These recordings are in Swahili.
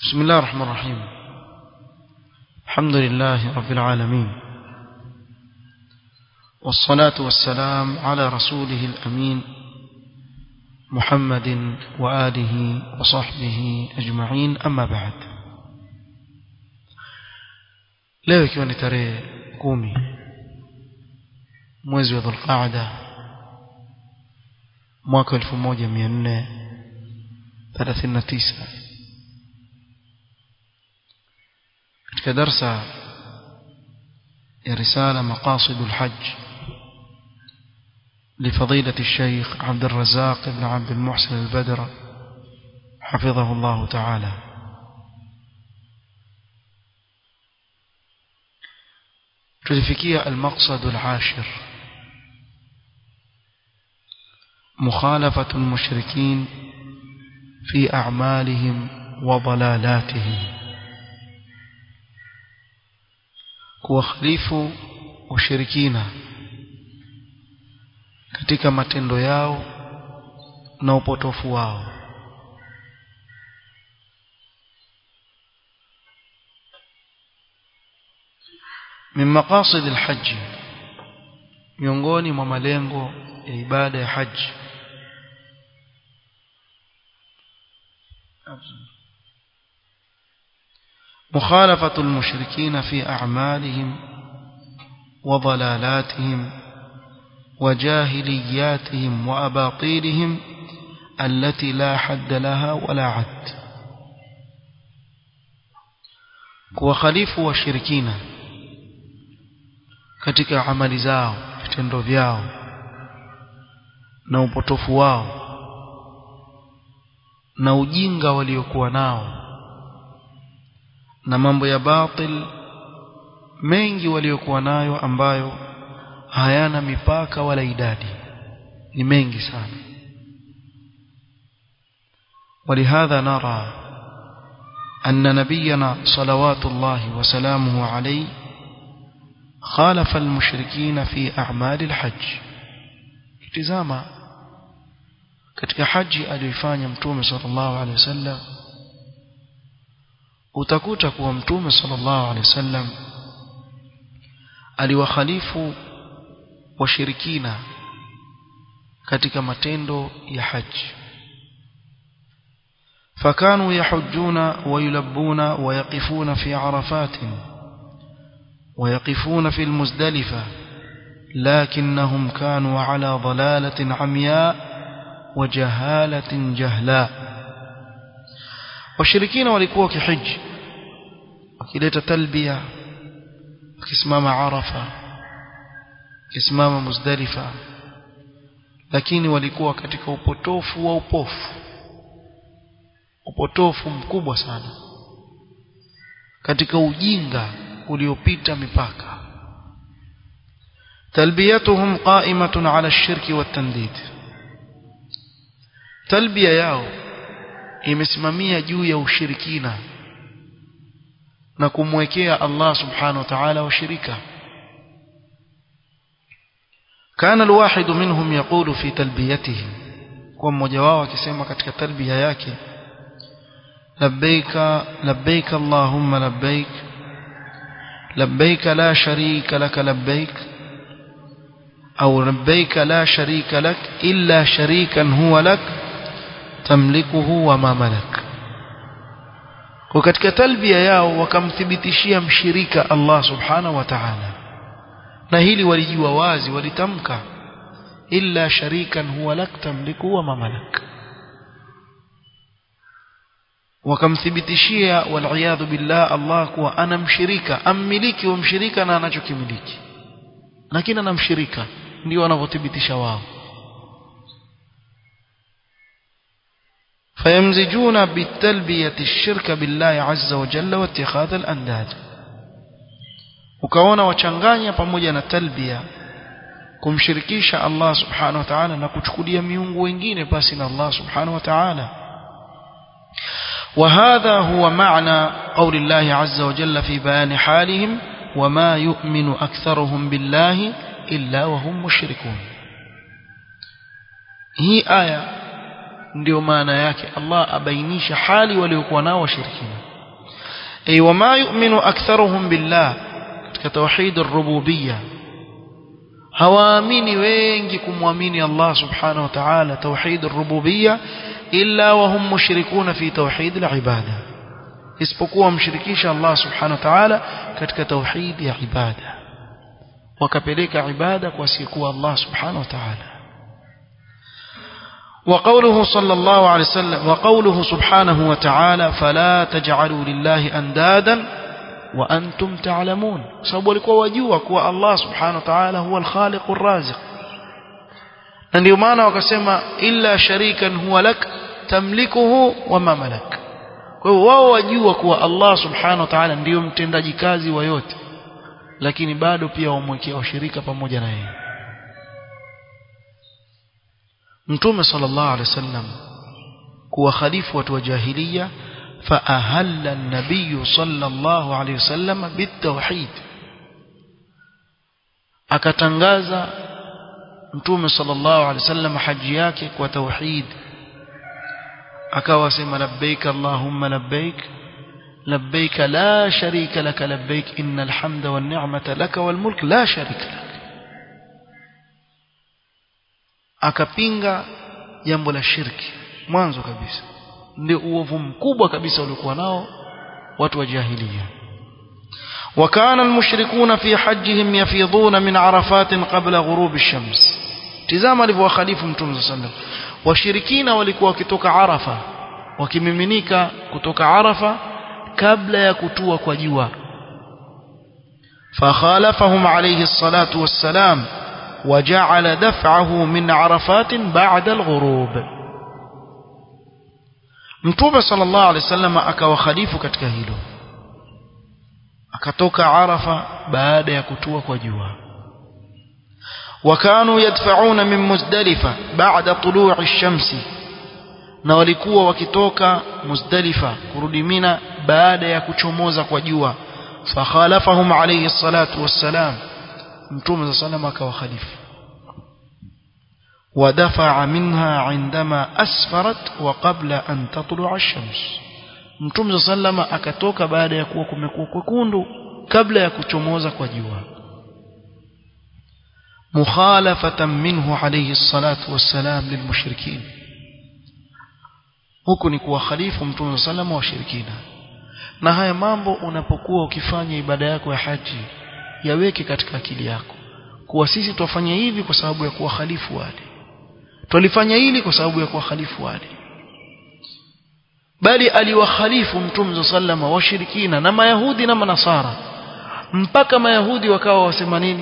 بسم الله الرحمن الرحيم الحمد لله رب العالمين والصلاة والسلام على رسوله الأمين محمد وآله وصحبه أجمعين أما بعد leo ikiwa ni tarehe kumi mwezi wa dhulqaada mwaka elfu moja mia nne thelathini na tisa katika darsa ya risala maqasidu lhaj لفضيلة الشيخ عبد الرزاق بن عبد المحسن البدر حفظه الله تعالى تلفكية المقصد العاشر مخالفة المشركين في أعمالهم وضلالاتهم kuwakhalifu washirikina katika matendo yao na upotofu wao min maqasid alhajj miongoni mwa malengo ya ibada ya haji مخالفة المشركين في أعمالهم وضلالاتهم وجاهلياتهم وأباطيلهم التي لا حد لها ولا عد kuwakhalifu washirikina katika amali zao vitendo vyao na upotofu wao na ujinga waliokuwa nao na mambo ya batil mengi waliokuwa nayo ambayo hayana mipaka wala idadi ni mengi sana ولهذا نرى أن نبينا صلوات الله وسلامه عليه خالف المشركين في أعمال الحج اتزاما katika haji aliyoifanya mtume sallallahu alaihi wasallam utakuta kuwa mtume sallallahu alaihi wasallam aliwakhalifu washirikina katika matendo ya haji فكانوا يحجون ويلبون ويقفون في عرفات ويقفون في المزدلفة لكنهم كانوا على ضلالة عمياء وجهالة جهلاء washirikina walikuwa wakihiji wakileta talbia wakisimama arafa wakisimama muzdalifa lakini walikuwa katika upotofu wa upofu upotofu mkubwa sana katika ujinga uliopita mipaka talbiyatuhum qa'imatun 'ala ash-shirki wat-tandid talbiya yao imesimamia juu ya ushirikina na kumwekea Allah subhanahu wa ta'ala washirika kana alwahid minhum yaqulu fi talbiyatihi kwa mmoja wao akisema katika talbiya yake labbaika labbaik allahumma labbaik labbaik la sharika lak labbaik au labbaik la sharika lak illa sharikan huwa lak tamlikuhu wa ma malak kwa katika talbia yao wakamthibitishia mshirika Allah subhanahu wa ta'ala na hili walijua wazi walitamka illa sharikan huwa lak tamliku wa ma malak wakamthibitishia waliyadhu billah Allah kuwa ana mshirika ammiliki wa mshirika na anachokimiliki lakini ana mshirika ndio wanavyothibitisha wao فيمزجون بالتلبية الشرك بالله عز وجل واتخاذ الأنداد ukaona wachanganya pamoja na talbia kumshirikisha Allah subhanahu wa ta'ala na kuchukulia miungu wengine basi na Allah subhanahu wa ta'ala وهذا هو معنى قول الله عز وجل في بيان حالهم وما يؤمن أكثرهم بالله إلا وهم مشركون هي آية ndio maana yake Allah abainisha hali waliokuwa nao washirikina ay wama yu'minu aktharuhum billah katika tauhid ar-rububiyya hawaamini wengi kumwamini Allah subhanahu wa ta'ala tauhid ar-rububiyya illa wa hum mushrikuna fi tauhid al-ibada isipokuwa mshirikisha Allah subhanahu wa ta'ala katika tauhid ya ibada wakapeleka ibada kwa asiyekuwa Allah subhanahu wa ta'ala وقوله صلى الله عليه وسلم وقوله سبحانه وتعالى فلا تجعلوا لله أندادا وأنتم تعلمون sababu walikuwa wajua kuwa Allah subhanahu wa ta'ala huwa al-khaliq ar-raziq na ndio maana wakasema illa sharikan huwa lak tamlikuhu wa ma malak kwa hiyo wao wajua kuwa Allah subhanahu wa ta'ala ndiyo mtendaji kazi wa yote lakini bado pia wamwekea washirika pamoja na yeye mtume sallallahu alaihi wasallam kuwa khalifu watu wa jahiliya فأهل النبي صلى الله عليه وسلم بالتوحيد akatangaza mtume sallallahu alaihi wasallam haji yake kwa tauhid akawa sema labbaik allahumma labbaik labbaik la sharika lak labbaik innal hamda wan ni'mata lak wal mulk la sharika lak akapinga jambo la shirki mwanzo kabisa ndio uovu mkubwa kabisa uliokuwa nao watu wa jahiliya وكان المشركون في حجهم يفيضون من عرفات قبل غروب الشمس tizama alivyowakhalifu mtume صلى الله عليه وسلم washirikina walikuwa wakitoka arafa wakimiminika kutoka arafa kabla ya kutua kwa jua فخالفهم عليه الصلاة والسلام وجعل دفعه من عرفات بعد الغروب mtume sallallahu alaihi wasallam akawakhalifu katika hilo akatoka arafa baada ya kutua kwa jua wakanu yadfa'una min muzdalifa ba'da tulu'i ash-shamsi na walikuwa wakitoka muzdalifa kurudi mina baada ya kuchomoza kwa jua fakhalafahum alayhi salatu wassalam mtume sallallahu alayhi akawakhalifu ودفع منها عندما أسفرت وقبل أن تطلع الشمس mtume sallama akatoka baada ya kuwa kumekuwa kwekundu kabla ya kuchomoza kwa jua mukhalafatan minhu alayhi salatu wassalam lilmushrikin huku ni kuwa khalifu mtume sallama washirikina na haya mambo unapokuwa ukifanya ibada yako ya haji yaweke katika akili yako kuwa sisi twafanya hivi kwa sababu ya kuwa khalifu wale twalifanya hili kwa sababu ya kuwa khalifu wale bali aliwakhalifu mtume sallama washirikina na mayahudi na manasara mpaka mayahudi wakawa wasema nini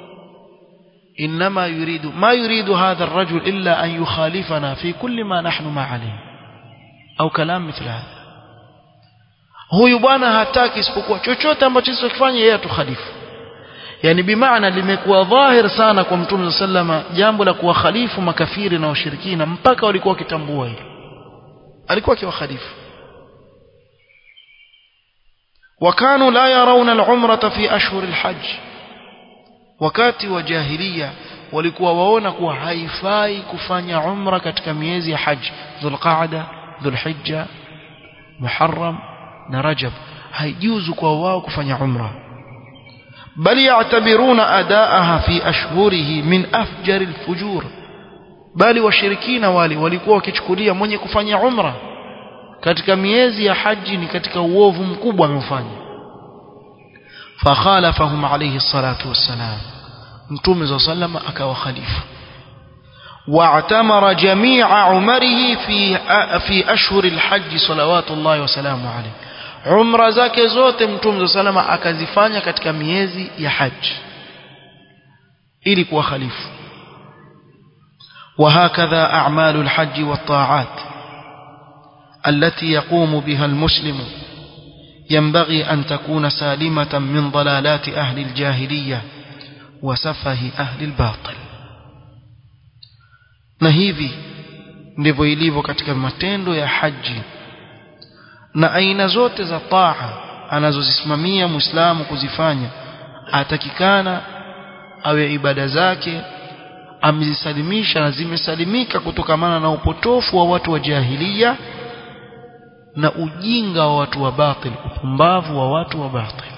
انما يريد ما يريد هذا الرجل الا ان يخالفنا في كل ما نحن ما عليه au kalam مثل هذا huyu bwana hataki isipokuwa chochote ambacho sisi tukifanya yeye atukhalifu yani bimaana limekuwa dhahir sana kwa mtume sallama jambo la kuwakhalifu makafiri na washirikina mpaka walikuwa wakitambua hilo alikuwa akiwakhalifu وكانوا لا يرون العمرة في أشهر الحج wakati wa jahiliya walikuwa waona kuwa haifai kufanya umra katika miezi ya haji dhulqaada dhulhijja muharram na rajab haijuzu kwa wao kufanya umra bali ya'tabiruna adaaha fi ashhurihi min afjar alfujur bali washirikina wale walikuwa wakichukulia mwenye kufanya umra katika miezi ya haji ni katika uovu mkubwa ameufanya fakhalafahum alayhi salatu wassalam mtume صلى الله عليه akawa khalifa واعتمر جميع عمره في في اشهر الحج صلوات الله وسلامه عليه umra zake zote mtume salama akazifanya katika miezi ya haji ili kuwa khalifu وهكذا أعمال الحج والطاعات التي يقوم بها المسلم ينبغي أن تكون سالمة من ضلالات أهل الجاهلية وسفه أهل الباطل na hivi ndivyo ilivyo katika matendo ya haji na aina zote za taa anazozisimamia muislamu kuzifanya atakikana awe ibada zake amezisalimisha na zimesalimika kutokamana na upotofu wa watu wa jahilia na ujinga wa watu wa batil upumbavu wa watu wa batil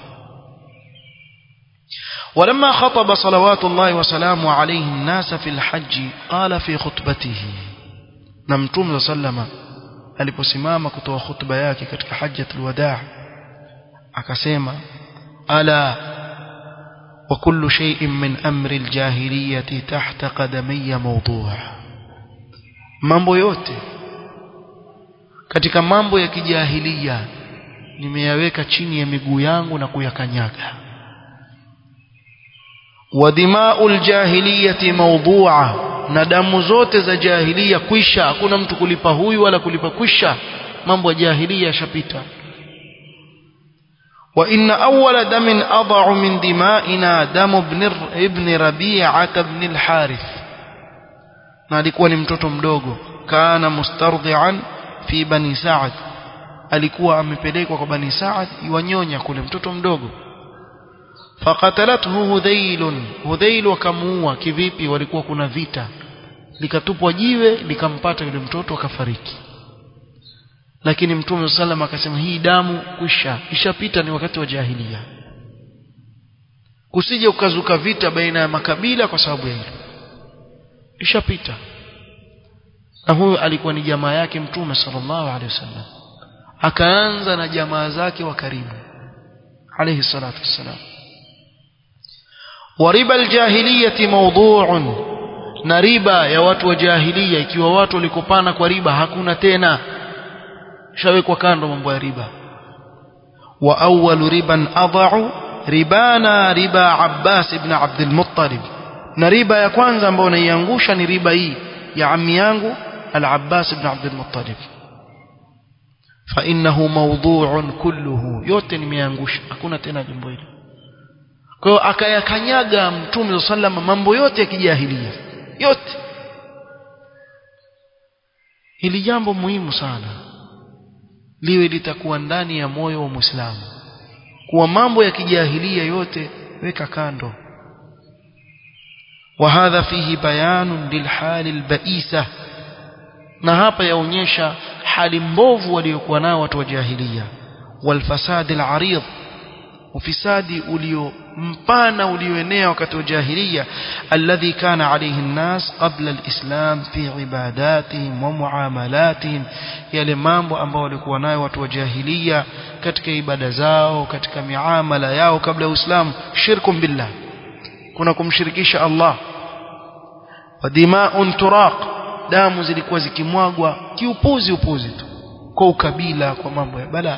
ولما خطب صلوات الله وسلامه عليه الناس في الحج قال في خطبته نمتم صلى aliposimama kutoa khutba yake katika hajjatul wadaa akasema ala wa kullu shay'in min amri aljahiliyyati tahta qadamiyya mawdu' mambo yote katika mambo ya kijahilia nimeyaweka chini ya miguu yangu na kuyakanyaga wa dima'ul jahiliyati mawdu'a na damu zote za jahilia kwisha hakuna mtu kulipa huyu wala kulipa kwisha mambo ya jahilia yashapita wa inna awwala damin adha'u min dima'ina damu ibn ibn rabi'ah ibn al-harith na alikuwa ni mtoto mdogo kana mustardhi'an fi bani sa'ad alikuwa amepelekwa kwa bani sa'ad iwanyonya kule mtoto mdogo faqatalathu hudhail hudhail wakamuua kivipi walikuwa kuna vita likatupwa jiwe likampata yule mtoto akafariki lakini mtume sallam akasema hii damu kwisha ishapita ni wakati wa jahilia kusije ukazuka vita baina ya makabila kwa sababu ya hilo ishapita na huyo alikuwa ni jamaa yake mtume sallallahu alaihi wasallam akaanza na jamaa zake wa karibu alayhi salatu wassalam وربا الجاهلية موضوع na riba ya watu wa jahilia ikiwa watu walikopana kwa riba hakuna tena shawekwa kando mambo ya riba wa awwalu riban adha'u ribana riba Abbas ibn Abdul Muttalib na riba ya kwanza ambayo naiangusha ni riba hii ya ammi yangu al-Abbas ibn Abdul Muttalib fa innahu mawdu'un kulluhu yote nimeangusha hakuna tena jambo hilo kwa hiyo akayakanyaga mtume sallam mambo yote ya kijahilia yote hili jambo muhimu sana liwe litakuwa ndani ya moyo wa Muislamu kuwa mambo ya kijahilia yote weka kando وهذا فيه بيان للحال البئيسة na hapa yaonyesha hali mbovu waliokuwa nao watu wa jahiliya walfasad alarid ufisadi ulio mpana ulioenea wakati wa jahiliya alladhi kana alayhi an-nas qabla al-islam fi ibadatihim wa muamalatihim yale mambo ambao walikuwa nayo watu wa jahiliya katika ibada zao katika miamala yao kabla ya uislamu shirkum billah kuna kumshirikisha Allah wa dima'un turaq damu zilikuwa zikimwagwa kiupuzi upuzi tu kwa ukabila kwa mambo ya balaa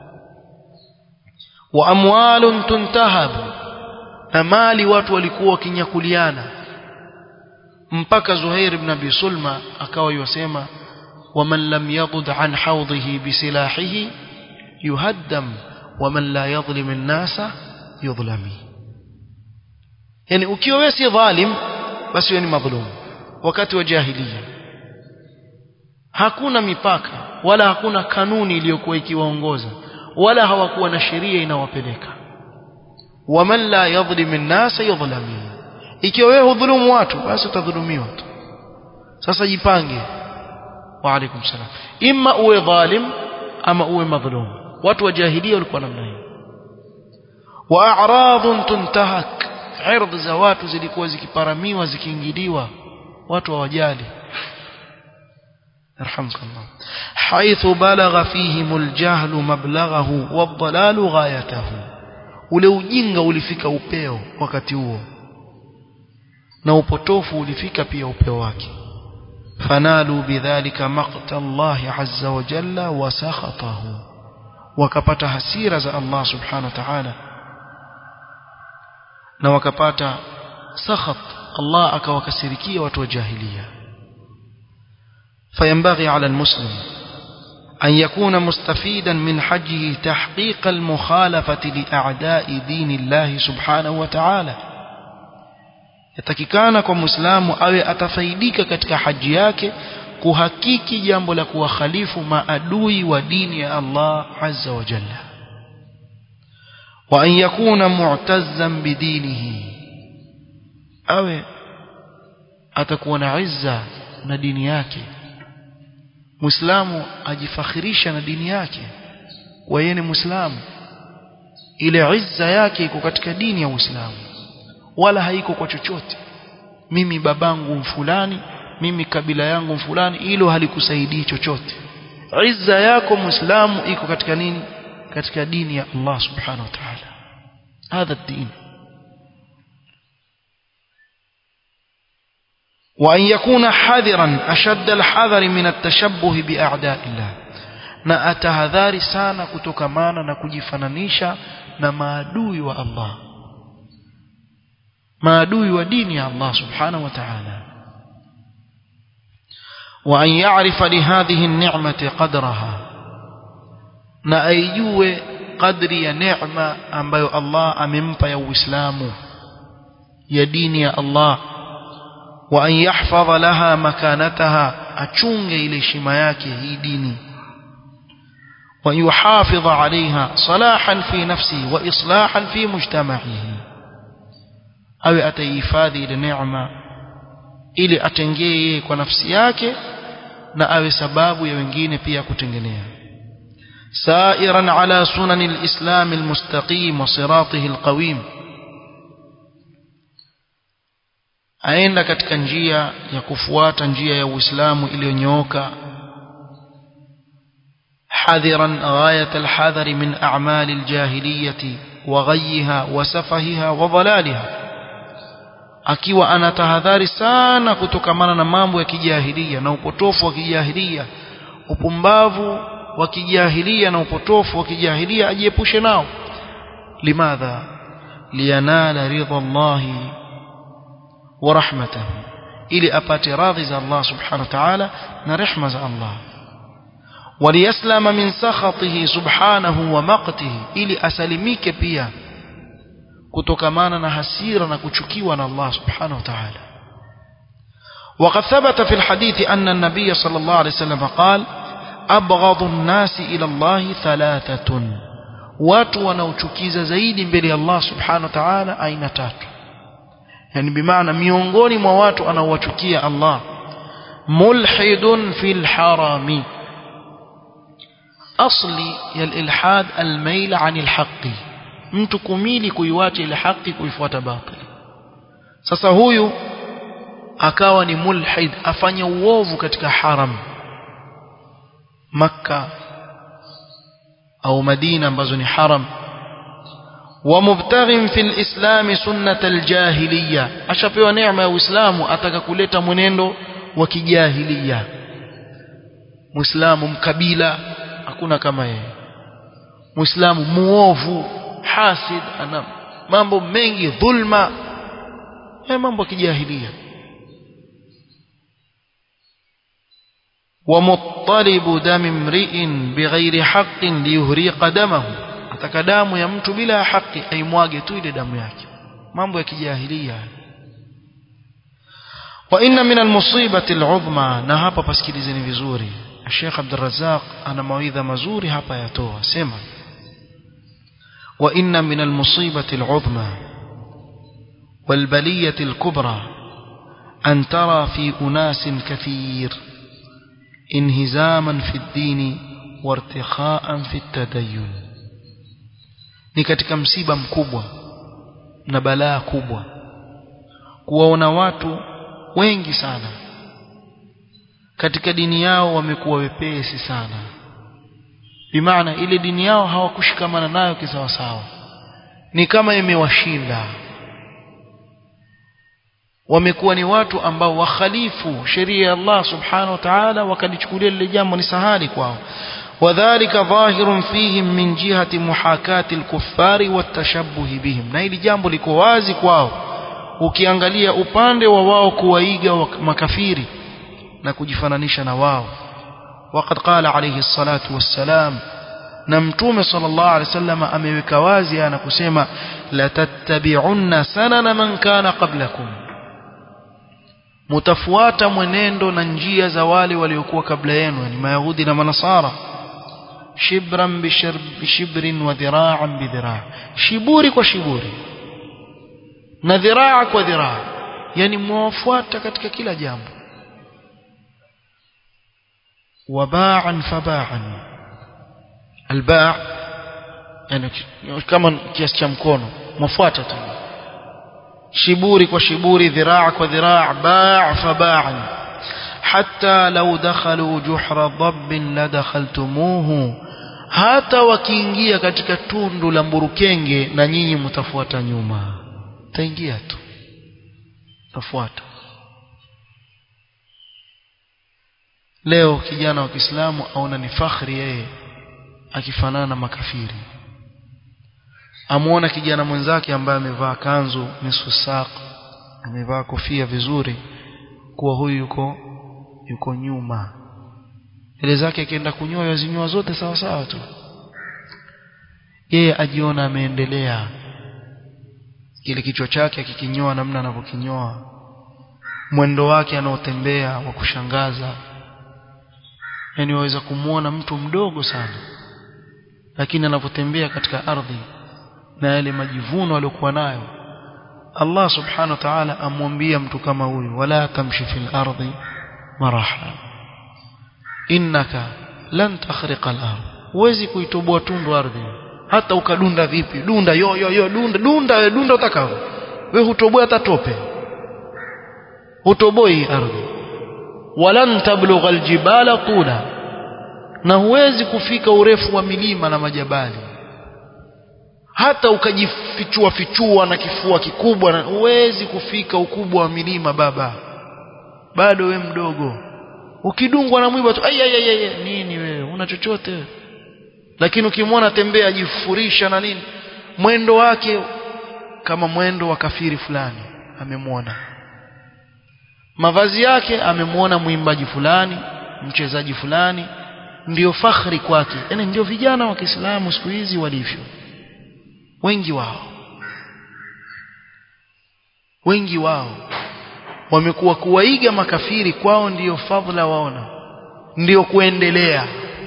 wa amwalun tuntahabu na mali watu walikuwa wakinyakuliana mpaka Zuhair ibn Abi Sulma akawa yosema waman lam yadud an hawdhihi bisilahihi yuhaddam waman la yadhlim an-nasa yudhlami yani ukiwa wewe si dhalim basi wewe ni madhulum wakati wa jahiliya hakuna mipaka wala hakuna kanuni iliyokuwa ikiwaongoza wala hawakuwa na sheria inawapeleka waman la yadhlim an-nas yudhlami ikiwa wewe hudhulumu watu basi utadhulumiwa tu sasa jipange wa alaikum salam imma uwe dhalim ama uwe madhlum watu wa jahiliya walikuwa namna hiyo wa a'radun tuntahak ardhi za watu zilikuwa zikiparamiwa zikiingiliwa watu hawajali يرحمك الله حيث بلغ فيهم الجهل مبلغه والضلال غايته ule ujinga ulifika upeo wakati huo na upotofu ulifika pia upeo wake fanalu bidhalika maqta Allah azza wa jalla wa sakhatahu wakapata hasira za Allah subhanahu wa ta'ala na wakapata sakhat Allah akawakasirikia watu wa jahiliya فينبغي على المسلم أن يكون مستفيدا من حجه تحقيق المخالفة لأعداء دين الله سبحانه وتعالى yatakikana kwa muislamu awe atafaidika katika haji yake kuhakiki jambo la kuwakhalifu maadui wa dini ya Allah azza wa jalla wa an yakuna mu'tazzan bidinihi awe atakuwa na izza na dini yake muislamu ajifakhirisha na dini yake kwa yeye ni muislamu ile izza yake iko katika dini ya Uislamu wala haiko kwa chochote mimi babangu mfulani mimi kabila yangu mfulani hilo halikusaidii chochote izza yako muislamu iko katika nini katika dini ya Allah subhanahu wa ta'ala هذا الدين وأن يكون حذرا أشد الحذر من التشبه بأعداء الله na atahadhari sana kutokamana na kujifananisha na maadui wa Allah maadui wa dini ya Allah subhanahu wa ta'ala wa an ya'rifa li hadhihi an-ni'mati qadraha na aijue qadri ya neema ambayo Allah amempa ya Uislamu ya dini ya Allah wa an yahfadha laha makanataha achunge ile heshima yake hii dini wa yuhafidha alaiha salahan fi nafsihi wa islahan fi mujtama'ihi awe ataihifadhi ile neema ili atengee kwa nafsi yake na awe sababu ya wengine pia kutengenea سائرا على سنن الإسلام المستقيم وصراطه القويم aenda katika njia ya kufuata njia ya Uislamu iliyonyooka حذرا غاية الحذر من أعمال الجاهلية وغيها وسفهها وضلالها akiwa anatahadhari sana kutokamana na mambo ya kijahilia na upotofu wa kijahilia upumbavu wa kijahilia na upotofu wa kijahilia ajiepushe nao limadha liyanala ridha Allahi wa rahmatahu ili apate radhi za Allah subhanahu wa ta'ala na rehma za Allah وليسلم من سخطه سبحانه ومقته ili asalimike pia kutokamana na hasira na kuchukiwa na Allah subhanahu wa ta'ala وقد ثبت في الحديث أن النبي صلى الله عليه وسلم قال أبغض الناس إلى الله ثلاثة watu wanaochukiza zaidi mbele ya Allah subhanahu wa ta'ala aina tatu yani bimaana miongoni mwa watu anaowachukia Allah mulhidun fil harami asli ya ilhad almail an alhaqi mtu kumili kuiwacha ile haki kuifuata batili sasa huyu akawa ni mulhid afanya uovu katika haram makka au madina ambazo ni haram ومبتغ في الإسلام سنة الجاهلية أشبه نعمة وإسلام أتك كلتا منendo وكجاهلية مسلم مكبيلة hakuna kama yeye muislamu muovu hasid ana mambo mengi dhulma haya mambo ya kijahilia ومطلب دم امرئ بغير حق ليهريق دمه ataka damu ya mtu bila haki aimwage tu ile damu yake mambo ya kijahilia wa inna min almusibati al'udhma na hapa pasikilizeni vizuri Sheikh Abdul Razzaq ana mawaidha mazuri hapa yatoa sema wa inna min almusibati al'udhma والبلية الكبرى أن ترى في أناس كثير انهزاما في الدين وارتخاء في التدين ni katika msiba mkubwa na balaa kubwa kuwaona watu wengi sana katika dini yao wamekuwa wepesi sana bimaana ile dini yao hawakushikamana nayo kisawasawa ni kama imewashinda wamekuwa ni watu ambao wakhalifu sheria ya Allah subhanahu wa ta'ala wakalichukulia lile jambo ni sahali kwao وذلك ظاهر فيهم من جهة محاكاة الكفار والتشبه بهم na hili jambo liko wazi kwao ukiangalia upande wa wao kuwaiga makafiri na kujifananisha na wao وقد قال عليه الصلاة والسلام na mtume sallallahu alaihi wasallam ameweka wazi na kusema la tattabi'unna sanana man kana qablakum mutafuata mwenendo na njia za wale waliokuwa kabla yenu ni mayahudi na manasara shibran bishibrin wa dhira'an bidhira' shiburi kwa shiburi na dhiraa kwa dhiraa yani mwafuata katika kila jambo waba'an faba'an albaa' yani kama kiasi cha mkono mwafuata tu shiburi kwa shiburi dhiraa kwa dhiraa baa fa baa hatta law dakhalu juhra dhabbin la dakhaltumuhu hata wakiingia katika tundu la mburukenge na nyinyi mtafuata nyuma taingia tu tafuata leo kijana wa Kiislamu aona ni fakhri yeye akifanana na makafiri amuona kijana mwenzake ambaye amevaa kanzu nusu saq amevaa kofia vizuri kuwa huyu yuko yuko nyuma ile zake akienda kunyoa yazinyoa zote sawa sawa tu yeye ajiona ameendelea kile kichwa chake akikinyoa namna anavyokinyoa mwendo wake anaotembea wa kushangaza yani waweza kumwona mtu mdogo sana lakini anapotembea katika ardhi na yale majivuno aliyokuwa nayo Allah subhanahu wa ta'ala amwambia mtu kama huyu wala tamshi fil ardi maraha innaka lan takhriqa al-ard huwezi kuitoboa tundu ardhi hata ukadunda vipi dunda yo yo yo dunda dunda dunda utakao wewe hutoboa hata tope hutoboi ardhi walan tablugha aljibala tula na huwezi kufika urefu wa milima na majabali hata ukajifichua fichua na kifua kikubwa na huwezi kufika ukubwa wa milima baba bado we mdogo ukidungwa na mwiba tu ayayayay nini wewe una chochote lakini ukimwona tembea ajifurisha na nini mwendo wake kama mwendo wa kafiri fulani amemwona mavazi yake amemwona mwimbaji fulani mchezaji fulani ndiyo fakhri kwake yani ndio vijana wa Kiislamu siku hizi walivyo wengi wao wengi wao wamekuwa kuwaiga makafiri kwao ndiyo fadhila waona ndiyo kuendelea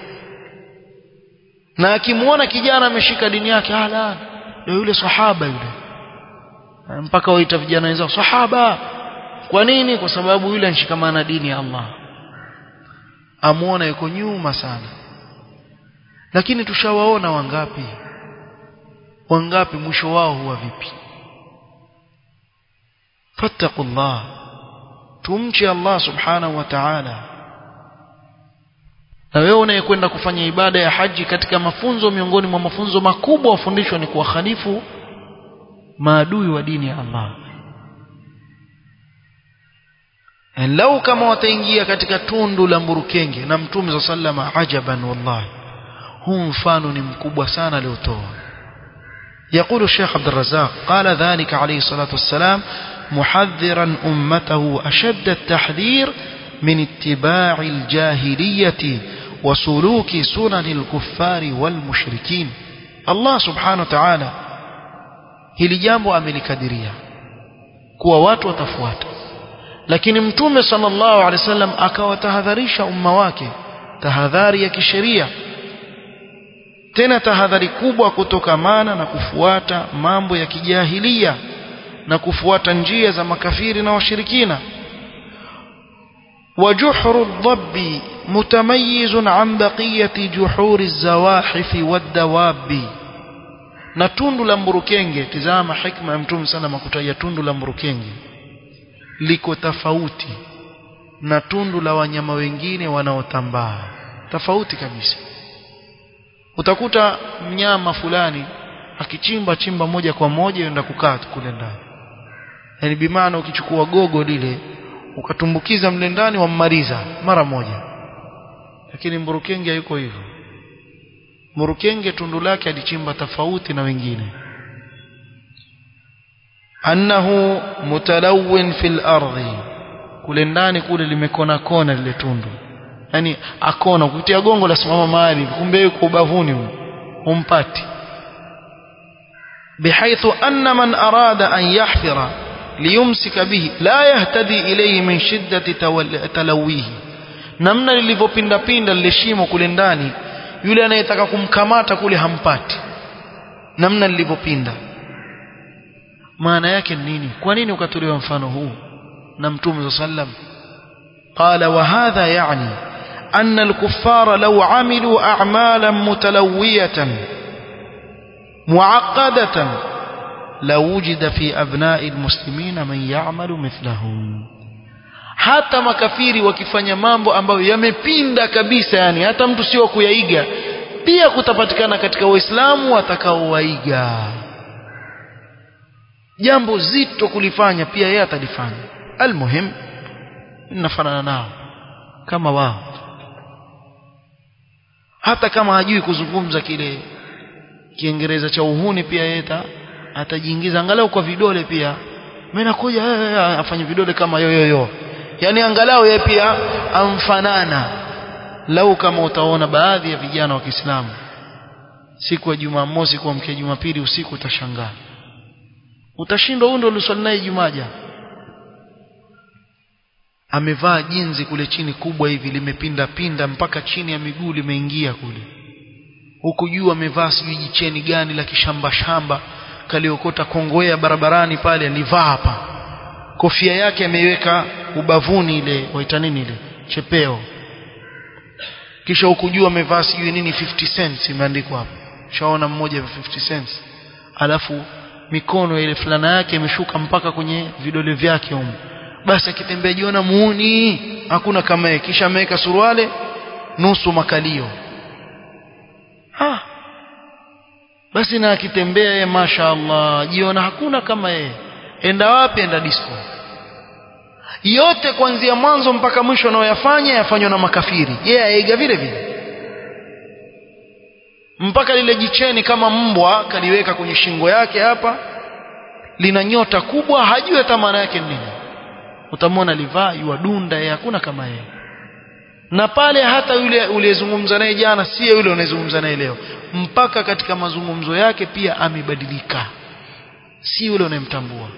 na akimwona kijana ameshika dini yake ala ndio yule sahaba yule mpaka waita vijana wenzao sahaba kwa nini kwa sababu yule anshikamana dini ya Allah amuona yuko nyuma sana lakini tushawaona wangapi wangapi mwisho wao huwa vipi fattaqullah tumche Allah subhanahu wa ta'ala na wewe unayekwenda kufanya ibada ya haji katika mafunzo miongoni mwa mafunzo makubwa wafundishwa ni kuwakhalifu maadui wa dini ya Allah lau kama wataingia katika tundu la mburukenge na mtume za sallama ajaban wallahi huu mfano ni mkubwa sana aliotoa يقول الشيخ عبد الرزاق قال ذلك عليه الصلاة والسلام محذرا أمته أشد التحذير من اتباع الجاهلية وسلوك سنن الكفار والمشركين الله سبحانه وتعالى hili jambo amelikadiria kuwa watu watafuata lakini mtume sallallahu alaihi wasallam akawatahadharisha umma wake tahadhari ya kisheria tena tahadhari kubwa kutokamana na kufuata mambo ya kijahilia na kufuata njia za makafiri na washirikina وجحر الضب متميز عن بقية جحور الزواحف والدواب na tundu la mburukenge tizama hikma ya mtume sana makutaja tundu la mburukenge liko tofauti na tundu la wanyama wengine wanaotambaa tofauti kabisa utakuta mnyama fulani akichimba chimba moja kwa moja yenda kukaa kule ndani yani bimaana ukichukua gogo lile ukatumbukiza mle ndani wammaliza mara moja lakini mburukenge hayuko hivyo mburukenge tundu lake alichimba tofauti na wengine annahu mutalawin fil ardhi kule ndani kule limekona kona lile tundu yani akona kutia gongo la simama mahali kumbe yuko ubavuni umpati بحيث أن من أراد أن يحفر ليمسك به لا يهتدي إليه من شدة تلويه namna lilivyopinda pinda lile shimo kule ndani yule anayetaka kumkamata kule hampati namna lilivyopinda maana yake nini kwa nini ukatolewa mfano huu na mtume sallam qala wa hadha yani anna al-kuffara law amilu a'malan mutalawiyatan muaqqadatan la wujida fi abna'i almuslimina man ya'malu mithlahum hata makafiri wakifanya mambo ambayo yamepinda kabisa yani hata mtu sio kuyaiga pia kutapatikana katika waislamu watakaowaiga jambo zito kulifanya pia yeye atalifanya almuhim ninafanana nao kama wao hata kama hajui kuzungumza kile kiingereza cha uhuni pia yeye atajiingiza angalau kwa vidole pia mimi nakuja afanye vidole kama yoyoyo yani angalau yeye pia amfanana lau kama utaona baadhi ya vijana wa Kiislamu siku ya Jumamosi kuamkia Jumapili usiku utashangaa utashindwa huyo ndio uliswali naye Jumaja amevaa jinzi kule chini kubwa hivi limepinda pinda mpaka chini ya miguu limeingia kule huku juu amevaa sijui jicheni gani la kishamba shamba kaliokota kongowea barabarani pale alivaa hapa kofia yake ameiweka ubavuni ile waita nini ile chepeo kisha huku juu amevaa sijui nini 50 cents imeandikwa hapo shaona mmoja wa 50 cents alafu mikono ile fulana yake imeshuka mpaka kwenye vidole vyake huko basi akitembea jiona muuni hakuna kama yeye kisha ameweka suruale nusu makalio ha basi na akitembea yeye mashaallah jiona hakuna kama yeye enda wapi enda disco yote kuanzia mwanzo mpaka mwisho anayoyafanya yafanywa na makafiri yeye yeah, aiga vile vile mpaka lile jicheni kama mbwa kaliweka kwenye shingo yake hapa lina nyota kubwa hajui hata maana yake nini utamwona livaa yuadunda yeye hakuna kama yeye na pale hata yule uliyezungumza naye jana si yule unayezungumza naye leo mpaka katika mazungumzo yake pia amebadilika si yule unayemtambua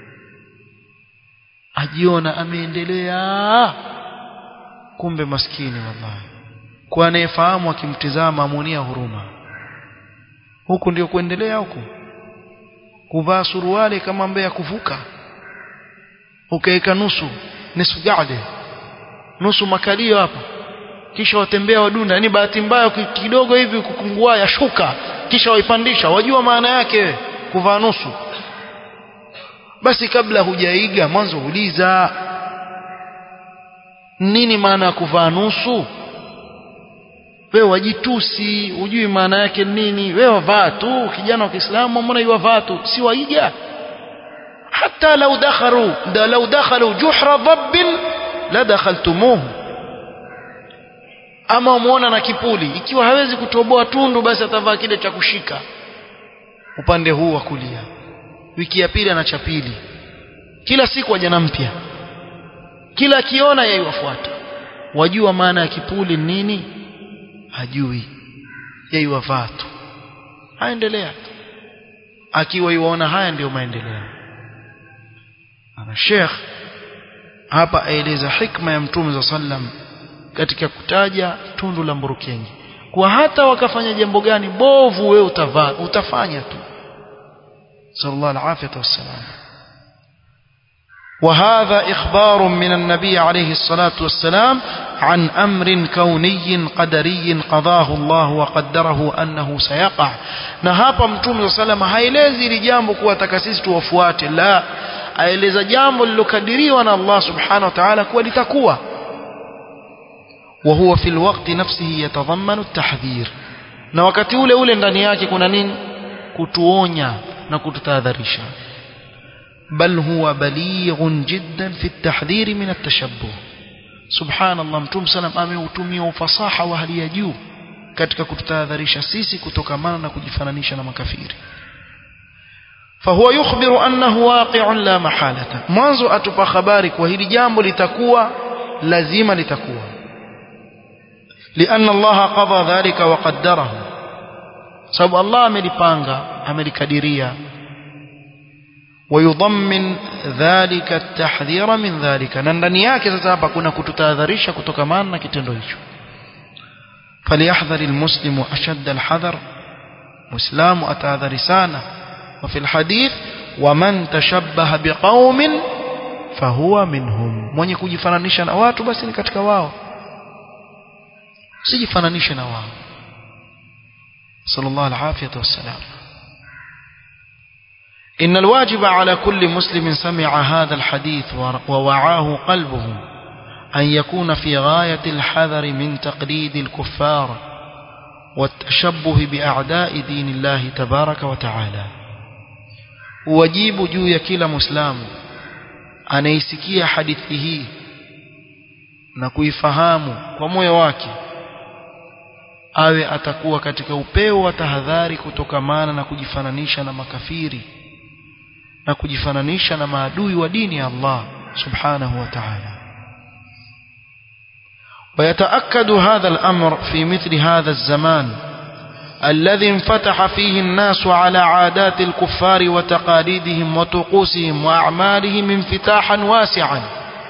ajiona ameendelea kumbe maskini wallahi kwa anayefahamu akimtizama amuonia huruma huku ndio kuendelea huku kuvaa suruali kama mbea kuvuka ukaweka nusu nusu gade nusu makalio hapa kisha watembea wadunda yani bahati mbaya kidogo hivi kukungua yashuka kisha waipandisha wajua maana yake kuvaa nusu basi kabla hujaiga mwanzo uliza nini maana ya kuvaa nusu wewe wajitusi hujui maana yake nini wewe vaa tu kijana wa Kiislamu mbona yuwavaa tu si waiga hata lau dakhalu da lau dakhalu juhra dhabbin la dakhaltumuhu ama umuona na kipuli ikiwa hawezi kutoboa tundu basi atavaa kile cha kushika upande huu wa kulia wiki ya pili ana cha pili kila siku ajana mpya kila akiona yeye wafuata wajua maana ya kipuli nini hajui yeye wavaa tu aendelea akiwa yuona haya ndiyo maendeleo ana Sheikh hapa aeleza hikma ya Mtume za sallam katika kutaja tundu la mburukengi kwa hata wakafanya jambo gani bovu wewe utavaa utafanya tu sallallahu alaihi wasallam وهذا إخبار من النبي عليه الصلاة والسلام عن أمر كوني قدري قضاه الله وقدره أنه سيقع نهابا متوم صلى الله عليه وسلم haelezi ili jambo kuwa takasisi tuwafuate la aeleza jambo lilokadiriwa na Allah subhanahu wa ta'ala kuwa litakuwa وهو في الوقت نفسه يتضمن التحذير na wakati ule ule ndani yake kuna nini kutuonya na kututahadharisha بل هو بليغ جدا في التحذير من التشبه سبحان الله متوم سلام ameutumia ufasaha wa hali ya juu katika kututahadharisha sisi kutokamana na kujifananisha na makafiri فهو يخبر أنه واقع لا محالة mwanzo atupa habari kwa hili jambo litakuwa lazima litakuwa لأن الله قضى ذلك وقدره sababu Allah amelipanga amelikadiria ويضمن ذلك التحذير من ذلك na ndani yake sasa hapa kuna kututahadharisha kutokamana na kitendo hicho فليحذر المسلم أشد الحذر مسلم أتعذر سانا وفي الحديث ومن تشبه بقوم فهو منهم mwenye kujifananisha na watu basi ni katika wao sijifananishe na wao sallallahu alaihi wasallam إن الواجب على كل مسلم سمع هذا الحديث ووعاه قلبه أن يكون في غاية الحذر من تقليد الكفار والتشبه بأعداء دين الله تبارك وتعالى wajibu juu ya kila muislamu anaisikia hadithi hii na kuifahamu kwa moyo wake awe atakuwa katika upeo wa tahadhari kutokamana na kujifananisha na makafiri na kujifananisha na maadui wa dini ya Allah subhanahu wa ta'ala ويتأكد هذا الأمر في مثل هذا الزمان الذي انفتح فيه الناس على عادات الكفار وتقاليدهم وطقوسهم وأعمالهم انفتاحا واسعا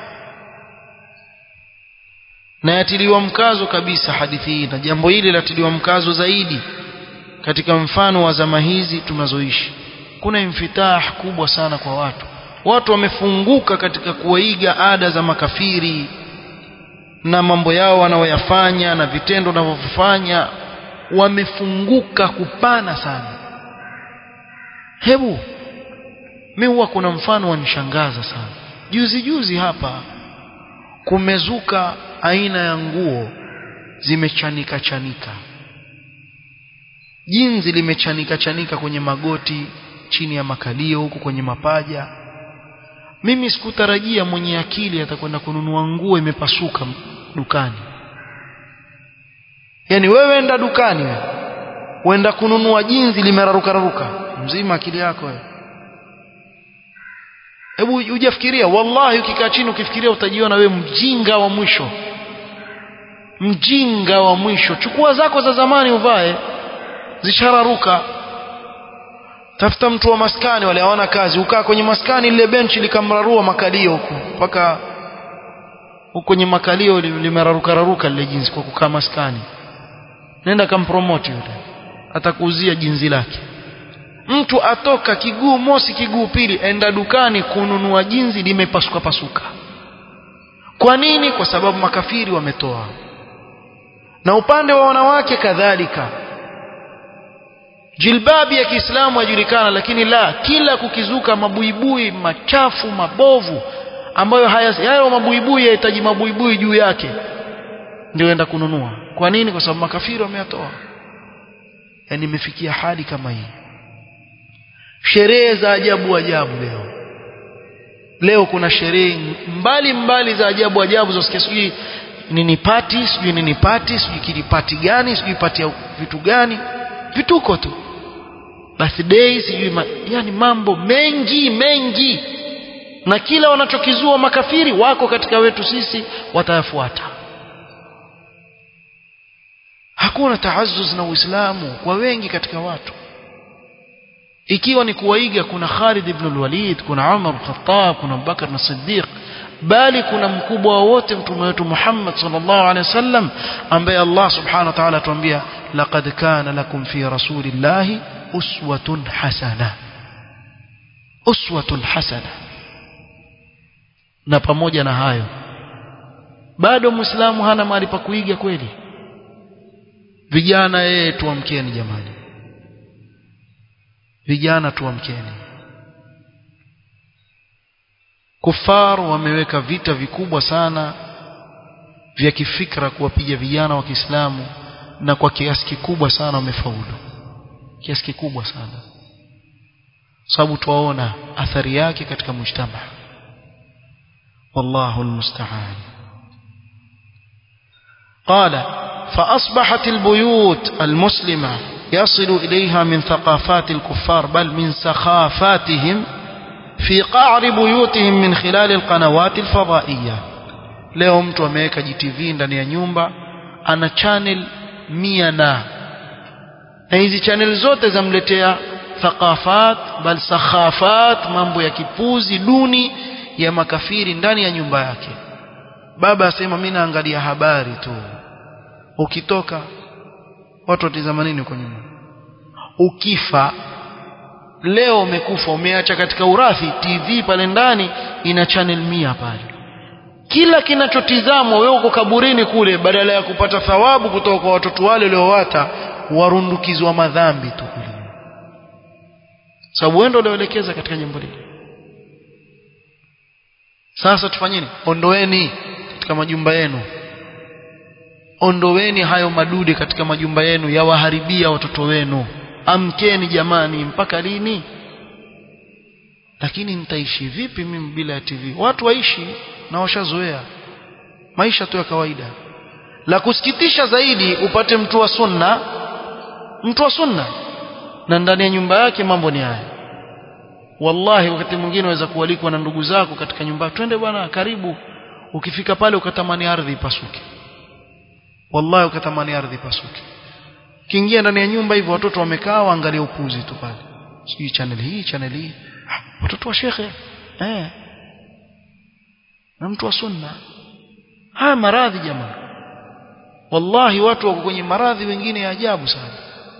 na yatiliwa mkazo kabisa hadithi hii na jambo hili latiliwa mkazo zaidi katika mfano wa zama hizi tunazoishi kuna infitah kubwa sana kwa watu watu wamefunguka katika kuwaiga ada za makafiri na mambo yao wanaoyafanya na vitendo wanavyofanya wamefunguka kupana sana hebu mi huwa kuna mfano wanishangaza sana juzi juzi hapa kumezuka aina ya nguo zimechanika chanika jinzi limechanika chanika kwenye magoti chini ya makalio huku kwenye mapaja mimi sikutarajia mwenye akili atakwenda kununua nguo imepasuka dukani yani wewe enda dukani wewe uenda kununua jinzi limeraruka raruka mzima akili yako wewe hebu hujafikiria wallahi ukikaa chini ukifikiria utajiona wewe mjinga wa mwisho mjinga wa mwisho chukua zako za zamani uvae zishararuka tafuta mtu wa maskani wale hawana kazi ukaa kwenye maskani lile benchi likamrarua makalio huko mpaka huko kwenye makalio limeraruka raruka lile jinsi kwa kukaa maskani nenda kampromote yule atakuuzia jinzi lake mtu atoka kiguu mosi kiguu pili enda dukani kununua jinzi limepasuka pasuka kwa nini kwa sababu makafiri wametoa na upande wa wanawake kadhalika jilbabi ya Kiislamu yajulikana lakini la kila kukizuka mabuibui machafu mabovu ambayo haya hayo mabuibui yahitaji mabuibui juu yake ndio enda kununua kwa nini kwa sababu makafiri wameyatoa yani imefikia hali kama hii sherehe za ajabu ajabu leo leo kuna sherehe mbali mbali za ajabu ajabu zosikia sijui nini pati sijui nini pati sijui kilipati gani sijui pati ya vitu gani vituko tu birthday sijui ma, yani mambo mengi mengi na kila wanachokizua makafiri wako katika wetu sisi watayafuata hakuna taazuz na uislamu kwa wengi katika watu ikiwa ni kuwaiga kuna Khalid ibn al-Walid kuna Umar al-Khattab kuna Abubakar na Siddiq bali kuna mkubwa wote mtume wetu Muhammad sallallahu alaihi wasallam ambaye Allah subhanahu wa ta'ala atuambia laqad kana lakum fi rasulillahi uswatun hasana uswatun hasana na pamoja na hayo bado muislamu hana mahali pa kuiga kweli vijana yeye tuamkeni jamani vijana tuamkeni kufar wameweka vita vikubwa sana vya kifikra kuwapiga vijana wa Kiislamu na kwa kiasi kikubwa sana wamefaulu kiasi kikubwa sana sababu tuwaona athari yake katika mujtama wallahu almusta'an قال فأصبحت البيوت المسلمة يصل إليها من ثقافات الكفار بل من سخافاتهم في قعر بيوتهم من خلال القنوات الفضائية leo mtu ameweka GTV ndani ya nyumba ana channel mia na na hizi channel zote zamletea thaqafat bal sakhafat mambo ya kipuzi duni ya makafiri ndani ya nyumba yake baba asema mimi naangalia habari tu ukitoka watu watizama nini huko nyuma ukifa leo umekufa umeacha katika urathi TV pale ndani ina channel mia pale kila kinachotizamwa wewe uko kaburini kule badala ya kupata thawabu kutoka kwa watoto wale waliowata warundukizwa madhambi tu kule sababu wewe ndio ulioelekeza katika jambo hili sasa tufanyeni ondoeni katika majumba yenu ondoweni hayo madude katika majumba yenu yawaharibia watoto wenu amkeni jamani mpaka lini lakini nitaishi vipi mimi bila ya TV watu waishi na washazoea maisha tu ya kawaida la kusikitisha zaidi upate mtu wa sunna mtu wa sunna na ndani ya nyumba yake mambo ni haya wallahi wakati mwingine waweza kualikwa na ndugu zako katika nyumba twende bwana karibu ukifika pale ukatamani ardhi ipasuke wallahi ukatamani ardhi ipasuke kiingia ndani ya nyumba hivyo watoto wamekaa waangalia upuzi tu pale sijui channel hii channel hii watoto wa shekhe eh na mtu wa sunna haya maradhi jamaa wallahi watu wako kwenye maradhi wengine ya ajabu sana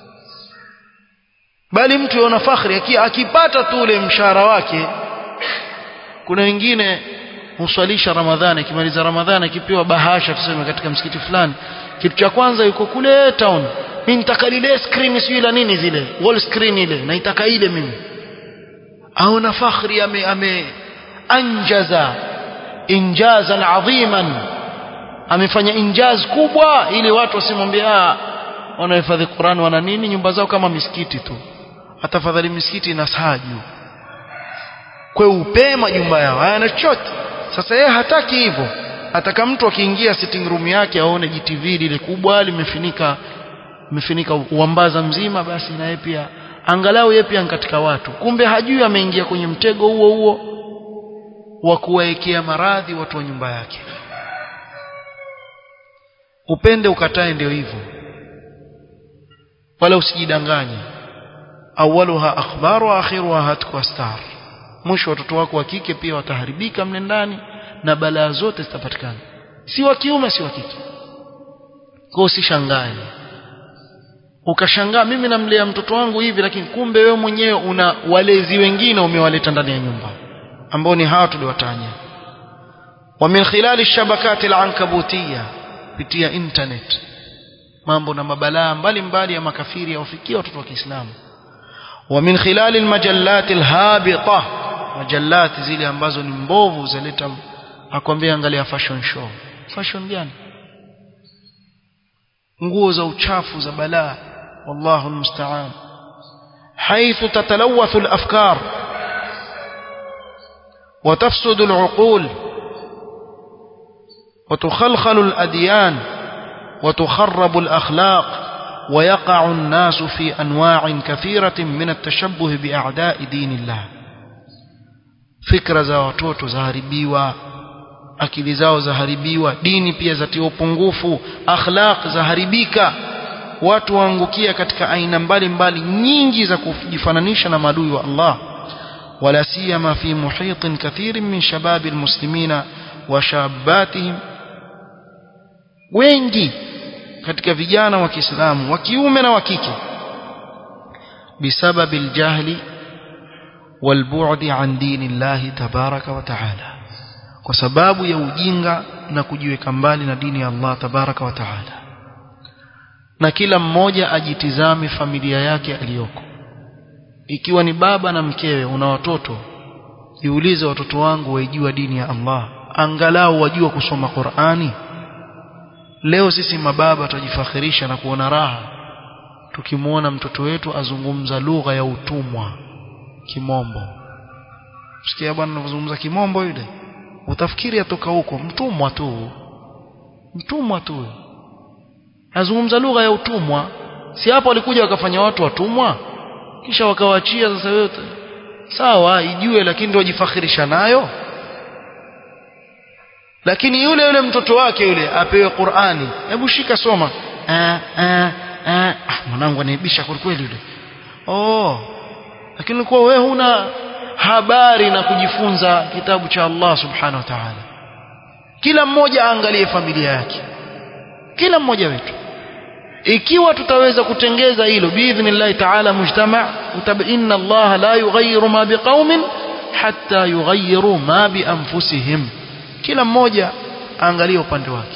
bali mtu yaona fakhri akipata tu ule mshahara wake kuna wengine huswalisha ramadhani akimaliza ramadhani akipewa bahasha tuseme katika msikiti fulani kitu cha kwanza yuko kule town mimi nitaka lile screen sio la nini zile wall screen ile naitaka ile mimi aona fakhri ame, ame anjaza injazan adhiman amefanya injaz kubwa ili watu wasimwambie ah wanahifadhi Qur'an wana nini nyumba zao kama misikiti tu atafadhali misikiti na saju kwa upe majumba yao hayana chochote sasa yeye hataki hivyo ataka mtu akiingia sitting room yake aone GTV lile kubwa limefinika limefinika uambaza mzima basi na yeye pia angalau yeye pia katika watu kumbe hajui ameingia kwenye mtego huo huo wa kuwaekea maradhi watu wa nyumba yake upende ukatae ndio hivyo wala usijidanganye awaluha akhbar wa akhiruha hatku astar mwisho watoto wako wa kike pia wataharibika mle ndani na balaa zote zitapatikana si wa kiume si wa kike kwa usishangae ukashangaa mimi namlea mtoto wangu hivi lakini kumbe wewe mwenyewe una walezi wengine umewaleta ndani ya nyumba ambao ni hawa tuliwatanya wa min khilali shabakati al-ankabutiyya kupitia internet mambo na mabalaa mbalimbali ya makafiri yawafikia watoto wa Kiislamu wa min khilali almajallat alhabita majallat zile ambazo ni mbovu zaleta akwambia angalia fashion show fashion gani nguo za uchafu za balaa wallahu almusta'an حيث تتلوث الأفكار وتفسد العقول وتخلخل الأديان وتخرب الأخلاق ويقع الناس في أنواع كثيرة من التشبه بأعداء دين الله fikra za watoto zaharibiwa akili zao zaharibiwa dini pia zatiwa upungufu akhlaq zaharibika watu waangukia katika aina mbalimbali nyingi za kujifananisha na maadui wa Allah wala siyama fi muhitin kathirin min shababi almuslimina wa shabatihim wengi katika vijana wa Kiislamu wa kiume na wa kike bisababi aljahli والبعد عن دين الله تبارك وتعالى kwa sababu ya ujinga na kujiweka mbali na dini ya Allah tabaraka wa taala na kila mmoja ajitizame familia yake aliyoko ikiwa ni baba na mkewe una watoto jiulize watoto wangu waijua dini ya Allah angalau wajua kusoma Qur'ani leo sisi mababa tujifakhirisha na kuona raha tukimwona mtoto wetu azungumza lugha ya utumwa kimombo sikia bwana anazungumza kimombo yule utafikiri atoka huko mtumwa tu mtumwa tu azungumza lugha ya utumwa si hapo walikuja wakafanya watu watumwa kisha wakawaachia sasa wewe sawa ijue lakini ndio jifakhirisha nayo lakini yule yule mtoto wake yule apewe Qur'ani hebu shika soma ah ah ah mwanangu anaibisha kwa kweli yule oh lakini ulikuwa wewe huna habari na kujifunza kitabu cha Allah subhanahu wa ta'ala kila mmoja aangalie familia yake kila mmoja wetu ikiwa tutaweza kutengeza hilo biidhnillah ta'ala mujtama inna Allah la yughayyiru ma biqaumin hatta yughayyiru ma bi anfusihim kila mmoja aangalie upande wake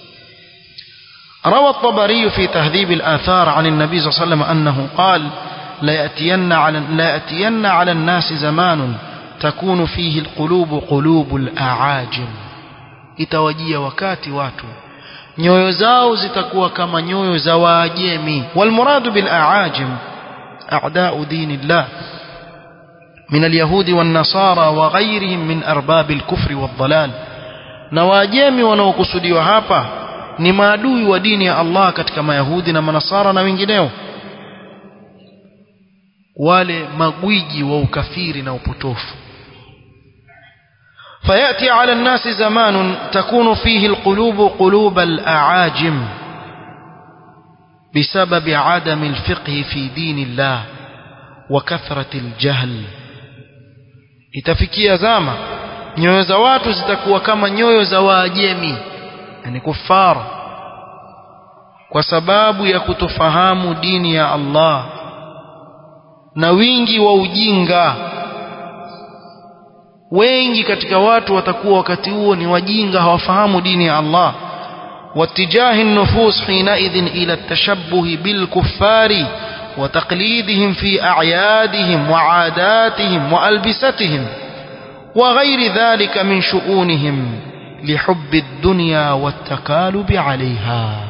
روى الطبري في تهذيب الآثار عن النبي صلى الله عليه وسلم أنه قال لا يأتين على لا يأتين على الناس زمان تكون فيه القلوب قلوب الأعاجم itawajia wakati watu nyoyo zao zitakuwa kama nyoyo za waajemi walmuradu bil aajim a'da'u dinillah من اليهود والنصارى وغيرهم من أرباب الكفر والضلال na waajemi wanaokusudiwa hapa ni maadui wa dini ya Allah katika mayahudi na manasara na wengineo wale magwiji wa ukafiri na upotofu فيأتي على الناس زمان تكون فيه القلوب قلوب الأعاجم بسبب عدم الفقه في دين الله وكثرة الجهل itafikia zama nyoyo za watu zitakuwa kama nyoyo za waajemi yani kufara kwa sababu ya kutofahamu dini ya Allah na wingi wa ujinga wengi katika watu watakuwa wakati huo ni wajinga hawafahamu dini ya Allah واتجاه النفوس حينئذ إلى التشبه بالكفار وتقليدهم في أعيادهم وعاداتهم وألبستهم وغير ذلك من شؤونهم لحب الدنيا والتكالب عليها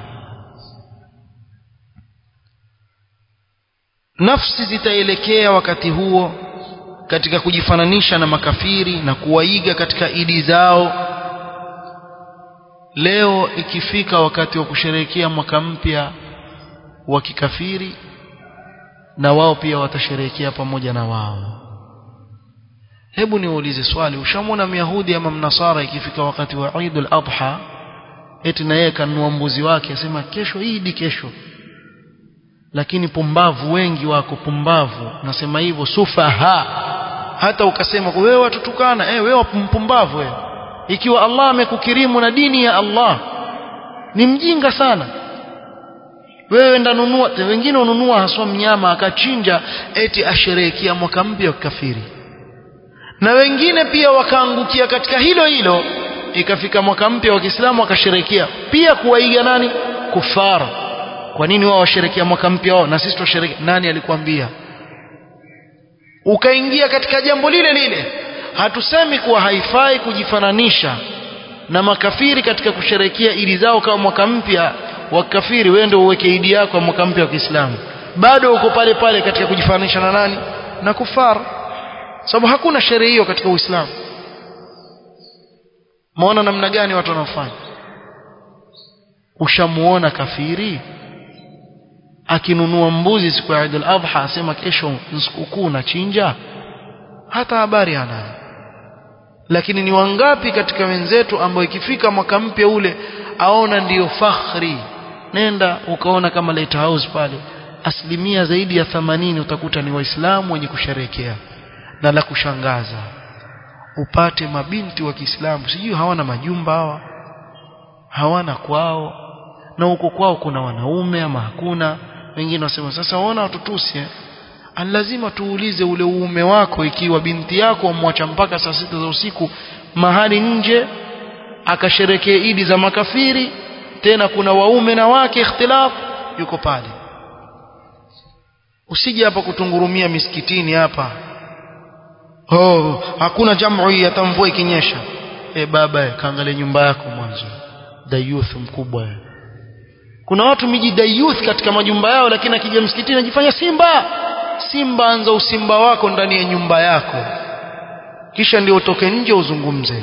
nafsi zitaelekea wakati huo katika kujifananisha na makafiri na kuwaiga katika idi zao leo ikifika wakati wa kusherehekea mwaka mpya wa kikafiri na wao pia watasherehekea pamoja na wao hebu niulize swali ushamwona myahudi ama mnasara ikifika wakati wa Eid al-Adha eti na yeye kanunua mbuzi wake asema kesho Eid kesho lakini pumbavu wengi wako pumbavu nasema hivyo sufaha hata ukasema wewe watutukana eh wewe mpumbavu wewe ikiwa Allah amekukirimu na dini ya Allah ni mjinga sana wewe ndanunua wengine ununua haswa mnyama akachinja eti asherehekea mwaka mpya wa kafiri na wengine pia wakaangukia katika hilo hilo ikafika mwaka mpya wa Kiislamu wakasherehekea pia kuwaiga nani kufara kwa nini wao washerekea mwaka mpya wao na sisi tusherekea nani alikwambia ukaingia katika jambo lile lile hatusemi kuwa haifai kujifananisha na makafiri katika kusherekea idi zao kama mwaka mpya wa kafiri wewe ndio uweke idi yako ya mwaka mpya wa Kiislamu bado uko pale pale katika kujifananisha na nani na kufar sababu hakuna sherehe hiyo katika Uislamu maona namna gani watu wanaofanya ushamuona kafiri akinunua mbuzi siku ya Eid al-Adha asema kesho sikukuu na chinja hata habari hana lakini ni wangapi katika wenzetu ambao ikifika mwaka mpya ule aona ndiyo fakhri nenda ukaona kama lighthouse pale asilimia zaidi ya 80 utakuta ni waislamu wenye kusherekea na la kushangaza upate mabinti wa Kiislamu sijui hawana majumba hawa hawana kwao na huko kwao kuna wanaume ama hakuna wengine wasema sasa waona watutusi eh? lazima tuulize ule uume wako ikiwa binti yako amwacha mpaka saa sita za usiku mahali nje akasherekea idi za makafiri tena kuna waume na wake ikhtilaf yuko pale usije hapa kutungurumia misikitini hapa oh hakuna jamu hii mvua ikinyesha e baba kaangalia nyumba yako mwanzo dayuth mkubwa kuna watu miji dayuth katika majumba yao lakini akija msikitini anajifanya simba simba anza usimba wako ndani ya nyumba yako kisha ndio utoke nje uzungumze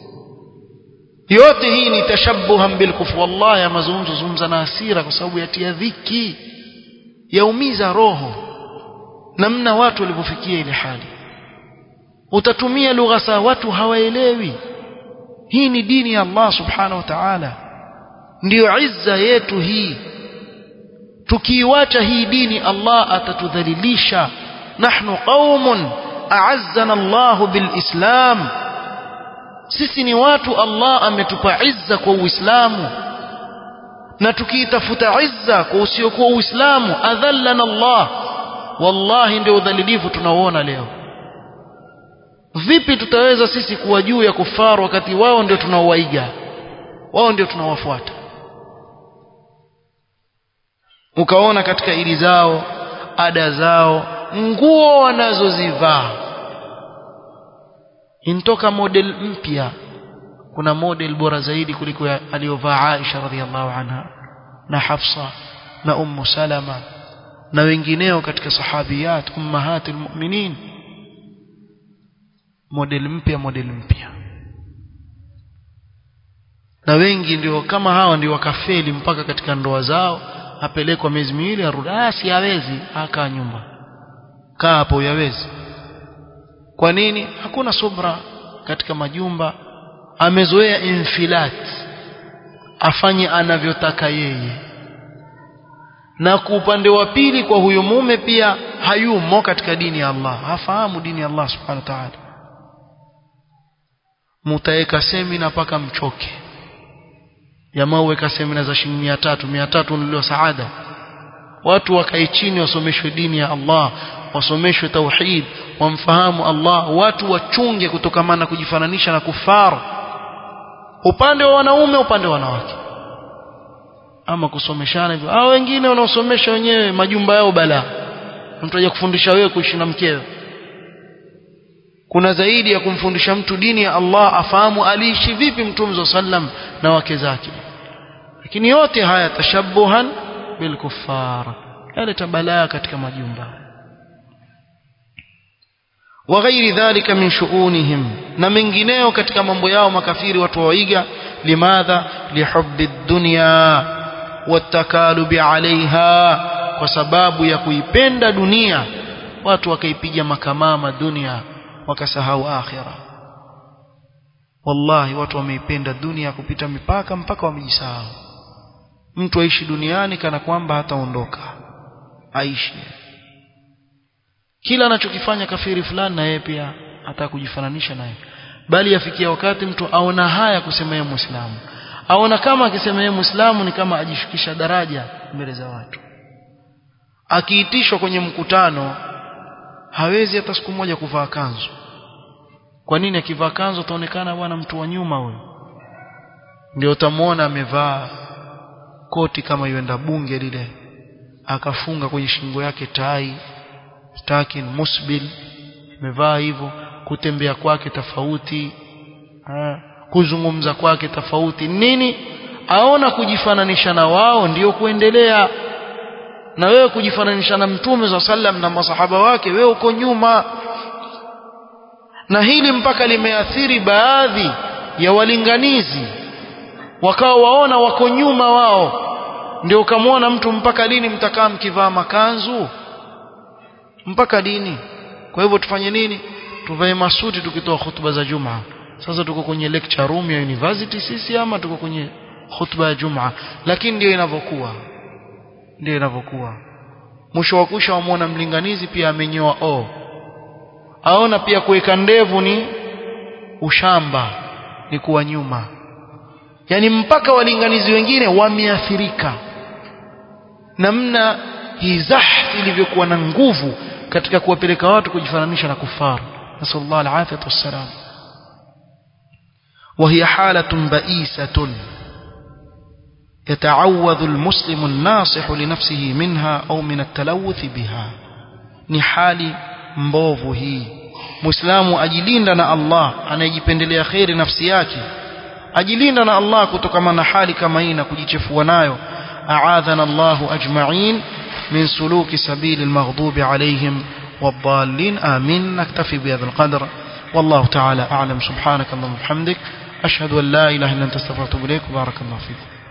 yote hii ni tashabbuhan bilkufr wallahi ya mazungumzo zungumza na hasira kwa sababu yatia dhiki yaumiza roho namna watu walivyofikia ile hali utatumia lugha saa watu hawaelewi hii ni dini ya Allah subhanahu wa ta'ala ndiyo izza yetu hii tukiiwacha hii dini Allah atatudhalilisha nahnu qaumun a'azzana Allah bilislam sisi ni watu Allah ametupa izza kwa Uislamu na tukiitafuta izza kwa usiokuwa Uislamu adhallana Allah wallahi ndio udhalilifu tunaoona leo vipi tutaweza sisi kuwa juu ya kufaru wakati wao ndio tunaowaiga wao ndio tunawafuata ukaona katika ili zao ada zao nguo wanazozivaa intoka model mpya kuna model bora zaidi kuliko aliyovaa Aisha radhiallahu anha na Hafsa na Ummu Salama na wengineo katika sahabiyat ummahatul mu'minin model mpya model mpya na wengi ndio kama hawa ndio wakafeli mpaka katika ndoa zao apelekwa miezi miwili arudi ah si hawezi akaa nyumba kaa hapo yawezi kwa nini hakuna subra katika majumba amezoea infilat afanye anavyotaka yeye na kwa upande wa pili kwa huyo mume pia hayumo katika dini ya Allah hafahamu dini ya Allah subhanahu wa ta'ala mutaeka semina mpaka mchoke jamaa uweka semina za shilingi 300 300 nilio saada watu wakae chini wasomeshwe dini ya Allah wasomeshwe tauhid wamfahamu Allah watu wachunge kutokamana kujifananisha na kufar upande wa wanaume upande wa wanawake ama kusomeshana hivyo hao wengine wanaosomesha wenyewe majumba yao bala mtu aje kufundisha wewe kuishi na mkeo kuna zaidi ya kumfundisha mtu dini ya Allah afahamu aliishi vipi mtume sallam na wake zake lakini yote haya tashabuhan bil kuffar yaleta balaa katika majumba wa ghairi dhalika min shu'unihim na mengineo katika mambo yao makafiri watu waiga limadha lihubbi dunya watakalubi alaiha kwa sababu ya kuipenda dunia watu wakaipiga makamama dunia wakasahau akhira wallahi watu wameipenda dunia kupita mipaka mpaka wamejisahau mtu aishi duniani kana kwamba hataondoka aishi kila anachokifanya kafiri fulani na yeye pia hata kujifananisha naye bali yafikia wakati mtu aona haya kusema yeye muislamu aona kama akisema yeye muislamu ni kama ajishukisha daraja mbele za watu akiitishwa kwenye mkutano hawezi hata siku moja kuvaa kanzu kwa nini akivaa kanzu ataonekana bwana mtu wa nyuma huyo ndio utamwona amevaa koti kama yuenda bunge lile akafunga kwenye shingo yake tai stakin musbil amevaa hivyo kutembea kwake tofauti kuzungumza kwake tofauti nini aona kujifananisha na wao ndiyo kuendelea na wewe kujifananisha na mtume za sallam na masahaba wake wewe uko nyuma na hili mpaka limeathiri baadhi ya walinganizi wakawa waona wako nyuma wao ndio ukamwona mtu mpaka lini mtakaa mkivaa makanzu mpaka dini kwa hivyo tufanye nini tuvae masuti tukitoa hutuba za Jumaa sasa tuko kwenye lecture room ya university sisi ama tuko kwenye hutuba ya Jumaa lakini ndio inavyokuwa ndio inavyokuwa mwisho wa kusha wamwona mlinganizi pia amenyoa o aona pia kuweka ndevu ni ushamba ni kuwa nyuma yani mpaka walinganizi wengine wameathirika namna hii zahf ilivyokuwa na nguvu katika kuwapeleka watu kujifananisha na kufaru nasallallahu alafiyatu wassalam وهي حالة بئيسة يتعوذ المسلم الناصح لنفسه منها أو من التلوث بها ni hali mbovu hii muislamu ajilinda na Allah anayejipendelea kheri nafsi yake ajilinda na Allah kutokana na hali kama hii na kujichefua nayo a'adhana Allahu ajma'in من سلوك سبيل المغضوب عليهم والضالين آمين نكتفي بهذا القدر والله تعالى أعلم سبحانك اللهم وبحمدك أشهد أن لا إله إلا أنت استغفرك وأتوب إليك وبارك الله فيكم